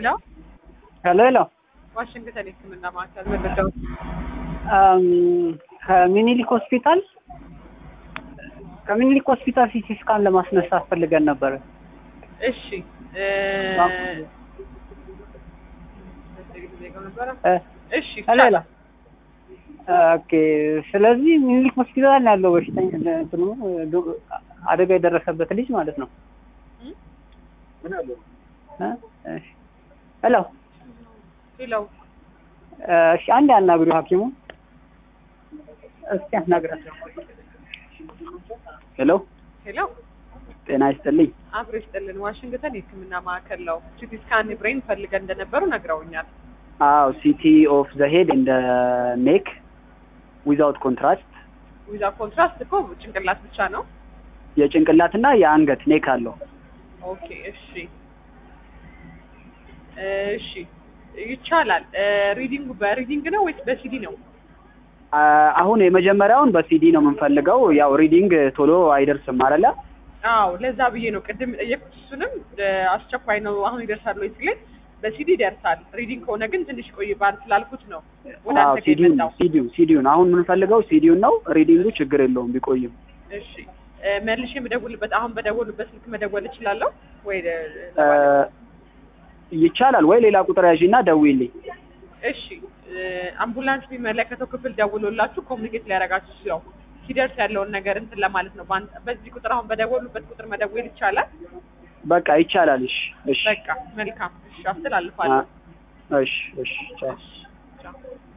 ሄሎ ሄሎ ሄሎ ዋሽንግተን የሕክምና ማዕከል መረጃው አም፣ ከሚኒሊክ ሆስፒታል ከሚኒሊክ ሆስፒታል ሲቲ ስካን ለማስነሳት ፈልገን ነበረ። እሺ እ፣ እ፣ እሺ ሄሎ ሄሎ ኦኬ። ስለዚህ ሚኒሊክ ሆስፒታል ነው ያለው በሽተኛ እንትኑ ዶ- አደጋ የደረሰበት ልጅ ማለት ነው። እ፣ እሺ። ሄሎ ሄሎ እ፣ እሺ፣ አንድ ያናግሪው ሐኪሙ እስኪ አናግራት። ሄሎ ሄሎ ጤና ይስጥልኝ። አብሮ ይስጥልን። ዋሽንግተን የሕክምና ማዕከል ነው። ሲቲ ስካን ብሬን ፈልገን እንደነበሩ ነግረውኛል። አዎ ሲቲ ኦፍ ዘ ሄድ ኢን ደ ኔክ ዊዛውት ኮንትራስት ዊዛ ኮንትራስት እኮ ጭንቅላት ብቻ ነው። የጭንቅላትና የአንገት ኔክ አለው። ኦኬ እሺ እሺ ይቻላል። ሪዲንጉ በሪዲንግ ነው ወይስ በሲዲ ነው? አ- አሁን የመጀመሪያውን በሲዲ ነው የምንፈልገው። ያው ሪዲንግ ቶሎ አይደርስም አይደለ? አዎ ለዛ ብዬ ነው ቅድም የጠየኩት። እሱንም እ፣ አስቸኳይ ነው አሁን ይደርሳል ወይ ሲለኝ በሲዲ ይደርሳል። ሪዲንግ ከሆነ ግን ትንሽ ቆይባል ስላልኩት ነው ወደ አዎ አንተ ጋር ሲዲውን የመጣው። ሲዲው ሲዲውን አሁን የምንፈልገው ሲዲውን ነው። ሪዲንጉ ችግር የለውም ቢቆይም። እሺ እ፣ መልሼ የምደውልበት አሁን በደወሉበት ስልክ መደወል እችላለሁ ወይ? እ፣ ይቻላል ወይ ሌላ ቁጥር ያዢና ደውይልኝ። እሺ እ፣ አምቡላንስ የሚመለከተው ክፍል ደውሎላችሁ ኮሚኒኬት ሊያደርጋችሁ ሲለው ሲደርስ ያለውን ነገር እንትን ለማለት ነው። በአንተ በዚህ ቁጥር አሁን በደወሉበት ቁጥር መደወል ይቻላል? በቃ ይቻላል። እሺ እሺ በቃ መልካም። እሺ አስተላልፋለሁ። አ- እሺ እሺ ቻው። እሺ ቻው።